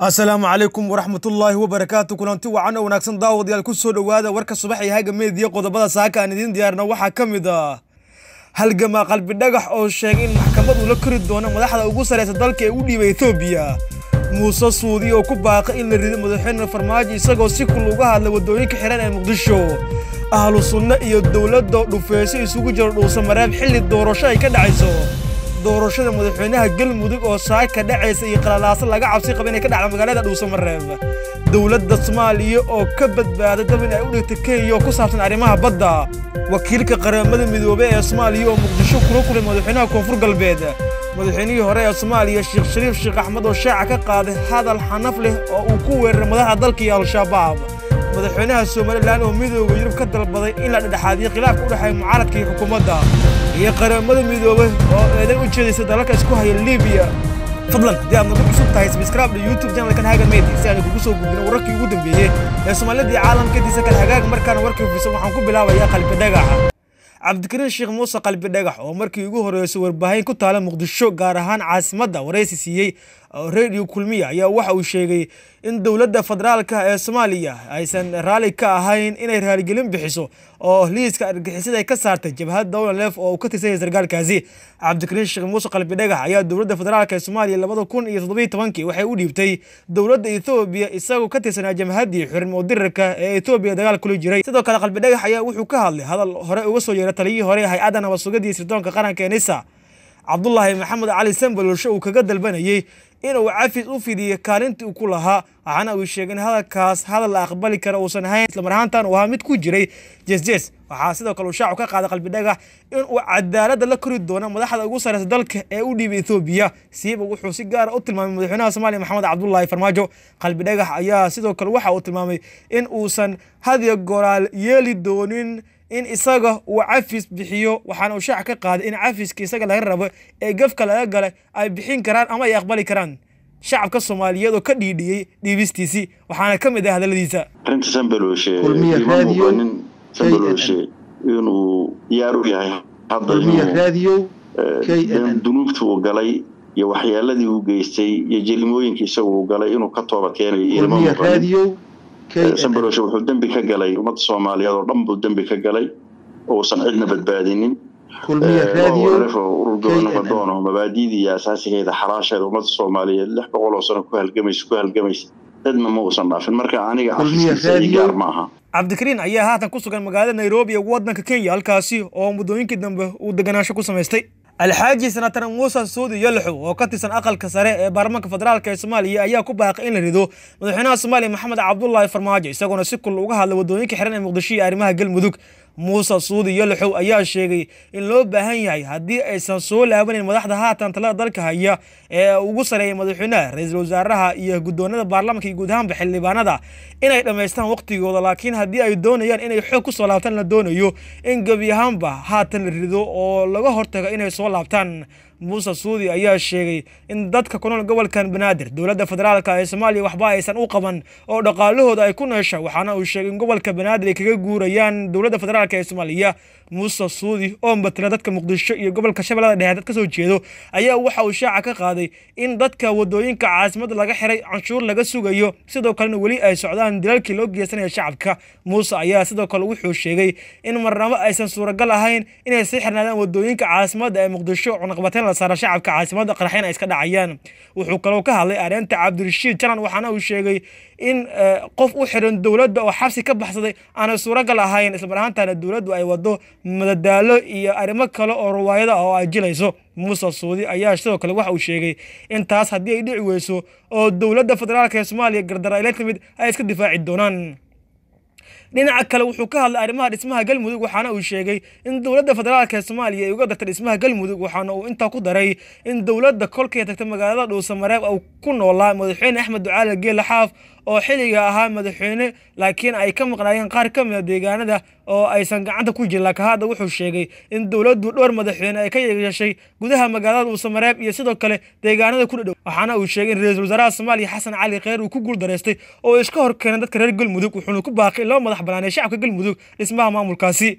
asalaamu calaykum waraxmatullaahi wabarakaatu kulanti wacan oo wanaagsan daawadayaal ku soo dhowaada warka subax iyo haga meediya qodobada saaka aan idiin diyaarna waxaa ka mid ah halgamaa qalbi dhagax oo sheegay in maxkamad uu la kori doono madaxda ugu sarraysa dalka ee u dhiibay etoobiya muuse suudi oo ku baaqay in la rido madaxweyne farmaajo isagoo si kul uga hadlay waddooyinka xihan ee muqdisho ahlu sunno iyo dowladda dhufeysyo isugu jiro dhuusa mareeb xilli doorasho ay ka dhacayso doorashada madaxweynaha galmudug oo saaka dhacaysa iyo qalalaaso laga cabsi qaba inay ka dhacda magaalada dhuusamareeb dowladda soomaaliya oo ka badbaada dab in ay u dhigtay kenya oo ku saabsan arrimaha badda wakiilka qaramada midoobey ee soomaaliya oo muqdisho kula kulay madaxweynaha koonfur galbeed madaxweynihii hore ee soomaaliya sheekh shariif sheekh axmed oo shaaca ka qaaday hadal xanaf leh oo uu ku weeraray madaxda dalka iyo al-shabaab madaxweynaha somalilan oo midooda yurub ka dalbaday in la dhedhexaadiyo khilaafka u dhexeeya mucaaradka iyo xukuumadda iyo qaramada midoobay oo eedan u jeedaysa dalalka isku haya libiya fadlan haddii aad nagu cusub tahay sabscribe iyo youtube channelkan haga media si aan kugu soo gudbino wararkii ugu dambeeyey ee soomaalida iyo caalamkadiisa kale hagaag markaana warkii fiirsan waxaan ku bilaabayaa qalbi dhagaxa cabdikariin sheekh muuse qalbi dhagax oo markii ugu horreysay warbaahin ku taala muqdisho gaar ahaan caasimadda waraysi siiyey radio kulmiya ayaa waxa uu sheegay in dowladda federaalka ee soomaaliya aysan raalli ka ahayn inay raaligelin bixiso oo liiska argixisada ay ka saartay jabhad dowla leef oo uu ka tirsan yahay sarkaalkaasi cabdikariin sheekh muuse qalbi dhagax ayaa dowladda federaalka ee soomaaliya labada kun iyo toddobiyo tobankii waxay u dhiibtay dowladda ethoobiya isagoo ka tirsanaa jamhaddii xurmo dirarka ee ethoobiya dagaal kula jiray sidoo kale qalbi dhagax ayaa wuxuu ka hadlay hadal hore uga soo yeeray taliyihii hore hay-adda nabad sugadiiyo sirdoonka qaranka ee nisa cabdulaahi maxamed cali sambaloolsho uu kaga dalbanayey inuu cafis u fidiyo kaalintii uu ku lahaa waxaana uu sheegay in hadalkaas hadal la aqbali kara uusan ahayn islamar ahaantan uu ahaa mid ku jiray jesjes waxaa sidoo kale uu shaacu ka qaaday qalbi dhagax in uu cadaaladda la kori doono madaxda ugu sarreysa dalka ee u dhiibay ethoobiya siiba wuxuu si gaara u tilmaamay madaxweynaha soomaaliya maxamed cabdulaahi farmaajo qalbi dhagax ayaa sidoo kale waxa uu tilmaamay in uusan hadiyo goraal yeeli doonin in isaga uu cafis bixiyo waxaana uu shaac ka qaaday in cafiska isaga laga rabo ee gefka laga galay ay bixin karaan ama ay aqbali karaan shacabka soomaaliyeed oo ka dhiidhiyey dhiibistiisii waxaana ka mid ah hadalladiisa arrinta sambalooshe ima muuqanin sambalooshe inuu diyaar u yahay hadda inuu dunuubtii uu galay iyo waxyaaladii uu geystay iyo jelimooyinkii isaga uu galay inuu ka toobad keenayo ilma muuqanin sambaloshe wuxuu dembi ka galay ummadda soomaaliyeed oo dhan buu dembi ka galay oo uusan cidna badbaadinin urur gobonabadoon oo mabaadiidii iyo asaasigeeda xalaasheeda ummadda soomaaliyeed lix boqol oo sano ku halgamaysa ku halgamaysa cidna ma uusan dhaafin marka aniga cafiskiisa ii gaar ma aha cabdikariin ayaa haatan ku sugan magaalada nairobi ee waddanka kenya halkaasi oo muddooyinkii dambe uu deganaansho ku samaystay alxaaji senatar muuse suudi yalaxow oo ka tirsan aqalka sare ee baarlamaanka federaalk ee soomaaliya ayaa ku baaqay in la rido madaxweynaha soomaaliya maxamed cabdulaahi farmaajo isagoona si kul uga hadlay waddooyinka xiran ee muqdisho iyo arrimaha galmudug muuse suudi yalaxow ayaa sheegay in loo baahan yahay haddii aysan soo laabanayn madaxda haatan talada dalka haya ee ugu sareeya madaxweynaha ra-iisul wasaaraha iyo guddoonada baarlamanka iyo guud ahaanba xildhibaanada inay dhammaystaan waqtigooda laakiin haddii ay doonayaan inay xoog ku soo laabtaan la doonayo in gebi ahaanba haatan la rido oo laga hortago inay soo laabtaan muuse suudi ayaa sheegay in dadka ku nool gobolkan banaadir dowladda federaalka ee soomaaliya waxba aysan u qaban oo dhaqaalahooda ay ku neesha waxaana uu sheegay in gobolka banaadir ay kaga guurayaan dowladda federaalk ee soomaaliya muuse suudi oo matala dadka muqdisho iyo gobolka shabeellada dhexe dad ka soo jeedo ayaa waxa uu shaaca ka qaaday in dadka waddooyinka caasimadda laga xiray canshuur laga sugayo sidoo kalena weli ay socdaan dilalkii loo geysanaya shacabka muuse ayaa sidoo kale wuxuu sheegay in marnabo aysan suuragal ahayn inay sii xirnaadaan waddooyinka caasimadda ee muqdisho cunaqabateyn la saara shacabka caasimadda qaraxyana ay iska dhacayaan wuxuu kaloo ka hadlay areenta cabdirashiid janan waxaana uu sheegay in qof u xiran dowladda oo xabsi ka baxsaday aanay suuragal ahayn islamar ahaantaana dowladdu ay wado madadaalo iyo arrimo kale oo riwaayada oo ay jilayso muuse suudi ayaa sidoo kale waxa uu sheegay in taas haddii ay dhici weyso oo dowladda federaalk ee soomaaliya gardara ay la timid ay iska difaaci doonaan dhinaca kale wuxuu ka hadlay arrimaha dhismaha galmudug waxaana uu sheegay in dowladda federaalk ee soomaaliya ay uga dartay dhismaha galmudug waxaana uu intaa ku daray in dowladda kolkay tagtay magaalada dhuusamareeb uu ku noolaa madaxweyne axmed ducaale geele xaaf oo xilliga ahaa madaxweyne laakiin ay ka maqnaayeen qaar ka mida deegaanada oo aysan gacanta ku jirin laakiin hadda wuxuu sheegay in dowladdu dhowr madaxweyne ay ka yeeshay gudaha magaalada dhuusamareeb iyo sidoo kale deegaanada ku dhadhow waxaana uu sheegay in ra-iisul wasaaraha soomaaliya xasan cali kheyr uu ku guuldareystay oo iska hor keenay dadka reer galmudug wuxuuna ku baaqay in loo madax banaanay shacabka galmudug dhismaha maamulkaasi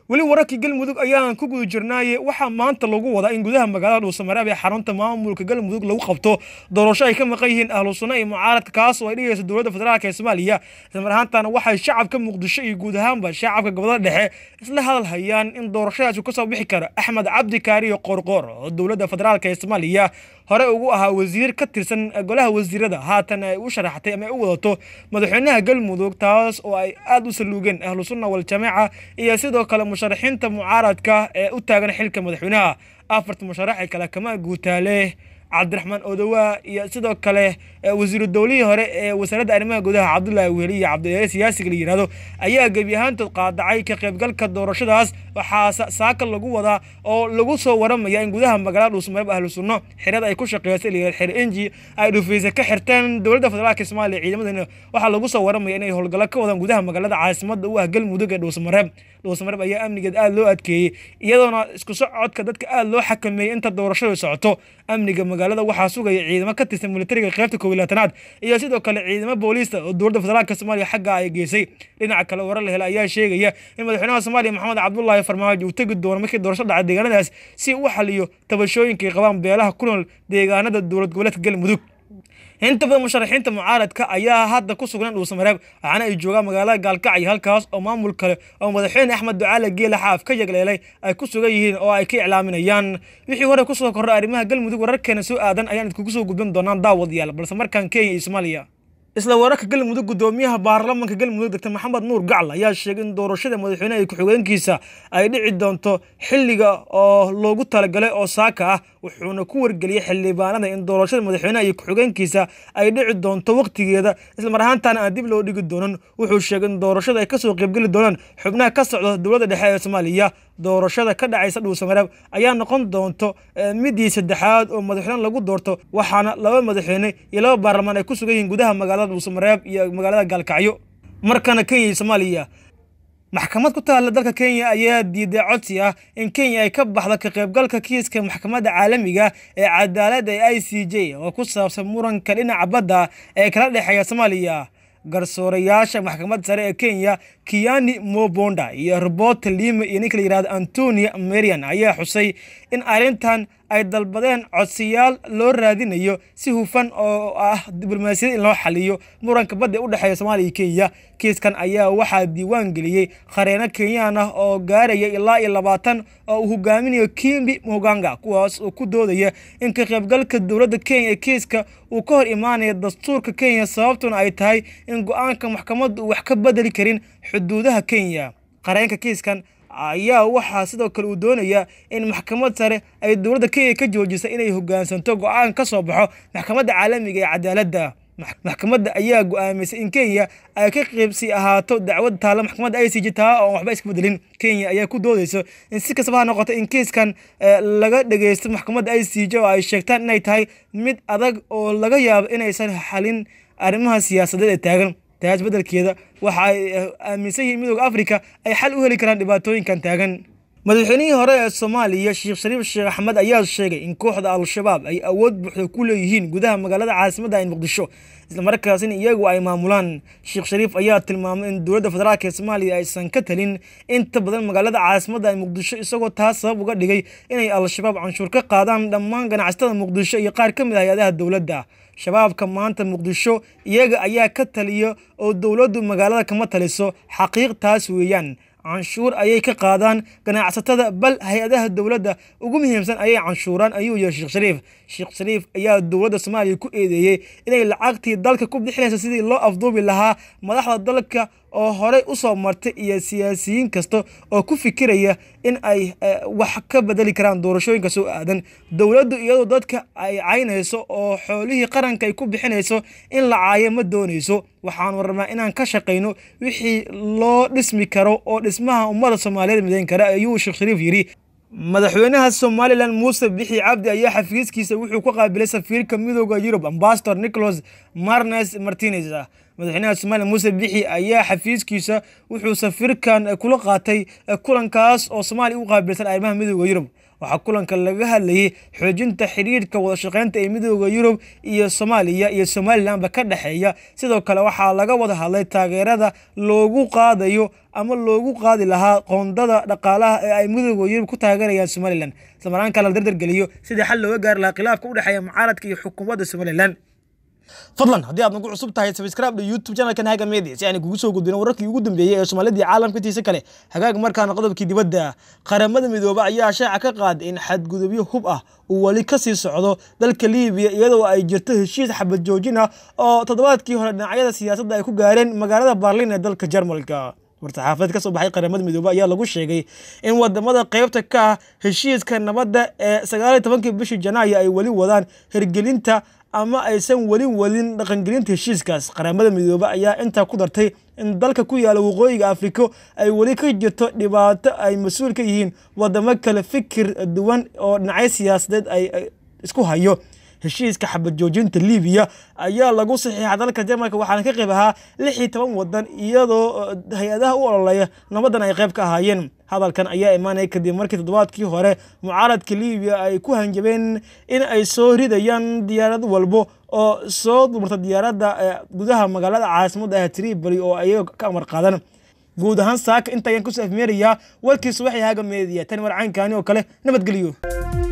weli wararkii galmudug ayaan ku guda jirnaaye waxaa maanta lagu wadaa in gudaha magaalada dhuusamareeb ee xarunta maamulka galmudug lagu qabto doorasho ay ka maqan yihiin ahlu sunna iyo mucaaradka kaas oo ay dhigayso dowladda federaalk ee soomaaliya islamar ahaantana waxay shacabka muqdisho iyo guud ahaanba shacabka gobolada dhexe isla hadal hayaan in doorashadaasi kasoo bixi karo axmed cabdi kaariyo qoorqoor oo dowladda federaalk ee soomaaliya hore ugu ahaa wasiir ka tirsan golaha wasiirada haatan ay u sharaxtay ama ay u wadato madaxweynaha galmudug taas oo ay aada u saluugeen ahlu sunna waljamaaca iyo sidoo kale musharaxiinta mucaaradka ee u taagan xilka madaxweynaha afarta musharaxi kale kama guutaale cabdiraxmaan odowaa iyo sidoo kale wasiiru dowlihii hore ee wasaaradda arrimaha gudaha cabdullaahi weheli iyo cabdiyaale siyaasiga la yihahdo ayaa gebi ahaantood qaadacay ka qaybgalka doorashadaas waxaa saaka lagu wadaa oo lagu soo waramaya in gudaha magaalada dhuusmareeb ahlu sunno xirada ay ku shaqeysay layihahdo xer enji ay dhufaysa ka xirteen dowladda federaalka soomaaliya ciidamadana waxaa lagu soo waramaya inay howlgallo ka wadaan gudaha magaalada caasimada u ah galmudug ee dhuusmareeb dhuusmareeb ayaa amnigeed aada loo adkeeyey iyadoona isku socodka dadka aada loo xakameeyey inta doorashadu socoto amniga magaalada waxaa sugaya ciidamo ka tirsan militariga qaybta koob iyo labaatanaad iyo sidoo kale ciidamo booliista oo dowladda federaalka soomaaliya xagga ay geysay dhinaca kale warar la hela ayaa sheegaya in madaxweynaha soomaaliya maxamed cabdullaahi farmaajo uu tegi doono markii doorasho dhacay deegaanadaas si u xaliyo tabashooyinka ay qabaan beelaha ku nool deegaanada dowlad goboleedka galmudug inta badan musharaxiinta mucaaradka ayaa hadda ku sugan dhuusamareeb waxaana ay joogaan magaalada gaalkacyo halkaas oo maamul kale oo madaxweyne axmed ducaale geela xaaf ka yagleelay ay ku sugan yihiin oo ay ka iclaaminayaan wixii hore kusoo korray arrimaha galmudug wararkeena soo aadan ayaan idkugu soo gudbin doonaan daawadayaal balse markaan kenya iyo soomaaliya isla wararka galmudug gudoomiyaha baarlamanka galmudug doctor maxamed nuur gacal ayaa sheegay in doorashada madaxweyneha ku-xigeenkiisa ay dhici doonto xilliga oo loogu talagalay oo saaka ah wuxuuna ku wargeliyey xildhibaanada in doorashada madaxweyneha iyo ku-xigeenkiisa ay dhici doonto waqtigeeda islamar ahaantaana aan dib loo dhigi doonan wuxuu sheegay in doorashada ay kasoo qaybgeli doonaan xubnaha ka socda dowladda dhexe ee soomaaliya doorashada ka dhacaysa dhuusamareeb ayaa noqon doonto midii saddexaad oo madaxweyne lagu doorto waxaana laba madaxweyne iyo laba baarlamaan ay ku sugan yihiin gudaha magaalada dhuusamareeb iyo magaalada gaalkacyo markana kenya iyo soomaaliya maxkamad ku taalla dalka kenya ayaa diiday codsi ah in kenya ay ka baxdo ka qaybgalka kiiska maxkamadda caalamiga ee cadaaladda ee i c j oo ku saabsan muranka dhinaca badda ee kala dhexeeya soomaaliya garsoorayaasha maxkamadda sare ee kenya kiani mobonda iyo robert lima iyo ninka la yihahdo antonia marian ayaa xusay in arrintan ay dalbadeen codsiyaal loo raadinayo si hufan oo ah diblomaasiyad in loo xaliyo muranka badda ee u dhexeeya soomaaliya iyo kenya kiiskan ayaa waxaa diiwaan geliyey qareeno kenyaan ah oo gaaraya ilaa iyo labaatan oo uu hogaaminayo kimbi moganga kuwaas oo ku doodaya in ka qaybgalka dowladda kenya ee kiiska uu ka hor imaanaya dastuurka kenya sababtuna ay tahay in go-aanka maxkamaddu uu wax ka bedeli karin xuduudaha kenya qareenka kiiskan ayaa waxaa sidoo kale uu doonayaa in maxkamad sare ay dowladda kenya ka joojisa inay hogaansanto go-aan ka soo baxo maxkamadda caalamiga ee cadaaladda maxkamadda ayaa go-aamisay in kenya ay ka qeybsi ahaato dacwad taalla maxkamadda i c j taa oon waxba iska bedelin kenya ayaa ku doodeyso in si kastaba ha noqoto in kiiskan laga dhageysto maxkamadda i c j oo ay sheegtaan inay tahay mid adag oo laga yaabo inaysan xalin arrimaha siyaasadeed ee taagan taas beddelkeeda waxa ay aaminsan yihiin midooda africa ay xal u heli karaan dhibaatooyinkan taagan madaxweynihii hore ee soomaaliya sheekh shariif sheekh axmed ayaa sheegay in kooxda al-shabaab ay awood buuxda ku leeyihiin gudaha magaalada caasimadda in muqdisho islamarkaasina iyagu ay maamulaan sheekh shariif ayaa tilmaamay in dowladda federaalk ee soomaaliya aysan ka talin inta badan magaalada caasimadda in muqdisho isagoo taas sabab uga dhigay inay al-shabaab canshuur ka qaadaan dhammaan ganacsatada muqdisho iyo qaar ka mid ah hay-adaha dowladda shabaabka maanta muqdisho iyaga ayaa ka taliya oo dowladdu magaalada kama taliso xaqiiq taas weeyaan canshuur ayay ka qaadaan ganacsatada bal hay-adaha dowladda ugu muhiimsan ayay canshuuraan ayuu yihi sheekh shariif sheekh shariif ayaa dowladda soomaaliya ku eedeeyey inay lacagtii dalka ku bixinaysa sidii loo afduubi lahaa madaxda dalka oo horey u soo martay iyo siyaasiyiin kasta oo ku fikiraya in ay wax ka bedeli karaan doorashooyinka soo aadan dowladdu iyadoo dadka ay caynayso oo xoolihii qaranka ay ku bixinayso in la caayo ma doonayso waxaanu rabnaa inaan ka shaqayno wixii loo dhismi karo oo dhismaha ummadda soomaaliyeed midayn kara ayuu sheekh shariif yidhi madaxweynaha somalilan muuse bixi cabdi ayaa xafiiskiisa wuxuu ku qaabilay safiirka midooda yurub ambasador nicholas marnes martinez madaxweynaha somalilan muuse bixi ayaa xafiiskiisa wuxuu safiirkan kula qaatay kulankaas oo soomaaliya u qaabilsan arrimaha midooda yurub waxaa kulanka laga hadlayay xoojinta xiriirka wadashaqeynta ee midooda yurub iyo soomaaliya iyo somalilanba ka dhexeeya sidoo kale waxaa laga wada hadlay taageerada loogu qaadayo ama loogu qaadi lahaa qoondada dhaqaalaha ee ay midooda yurub ku taageerayaan somalilan islamarkaana la dardargeliyo sidii xal looga gaari lahaa khilaafka u dhexeeya mucaaradka iyo xukuumadda somalilan fadlan haddii aad nagu cusub tahay sabscribe dha youtube channelkan haga media si aan kugu soo gudbino wararkii ugu dambeeyey ee soomaalidii caalamka intiisa kale hagaag markaana qodobkii dibadda qaramada midoobe ayaa shaaca ka qaaday in xadgudubyo hub ah uu weli ka sii socdo dalka liibiya iyadoo ay jirto heshiis xabad joojin ah oo toddobaadkii hore dhinacyada siyaasadda ay ku gaareen magaalada barlin ee dalka jarmalka war-saxaafadeed ka soo baxay qaramada midoobe ayaa lagu sheegay in wadamada qeybta ka ah heshiiska nabadda ee sagaaliyo tobankii bishii janaayo ay weli wadaan hirgelinta ama aysan weli wadin dhaqangelinta heshiiskaas qaramada midoobe ayaa intaa ku dartay in dalka ku yaala waqooyiga afriko ay weli ka jirto dhibaato ay mas-uul ka yihiin wadamo kale fikir duwan oo dhinacyo siyaasadeed ay isku hayo heshiiska xabad joojinta libiya ayaa lagu saxiixa dalka jarmalka waxaana ka qayb ahaa lix iyo toban wadan iyadoo hay-adaha u ololeya nabadan ay qayb ka ahaayeen hadalkan ayaa imaanaya kadib markii toddobaadkii hore mucaaradka libiya ay ku hanjabeen in ay soo ridayaan diyaarad walbo oo soo dumarta diyaaradda gudaha magaalada caasimadda ah tripoli oo ayaga ka amar qaadan guud ahaan saaka inta ayaan kusoo afmeerayaa warkii subaxii haga meediya tani warcaankani oo kale nabadgeliyo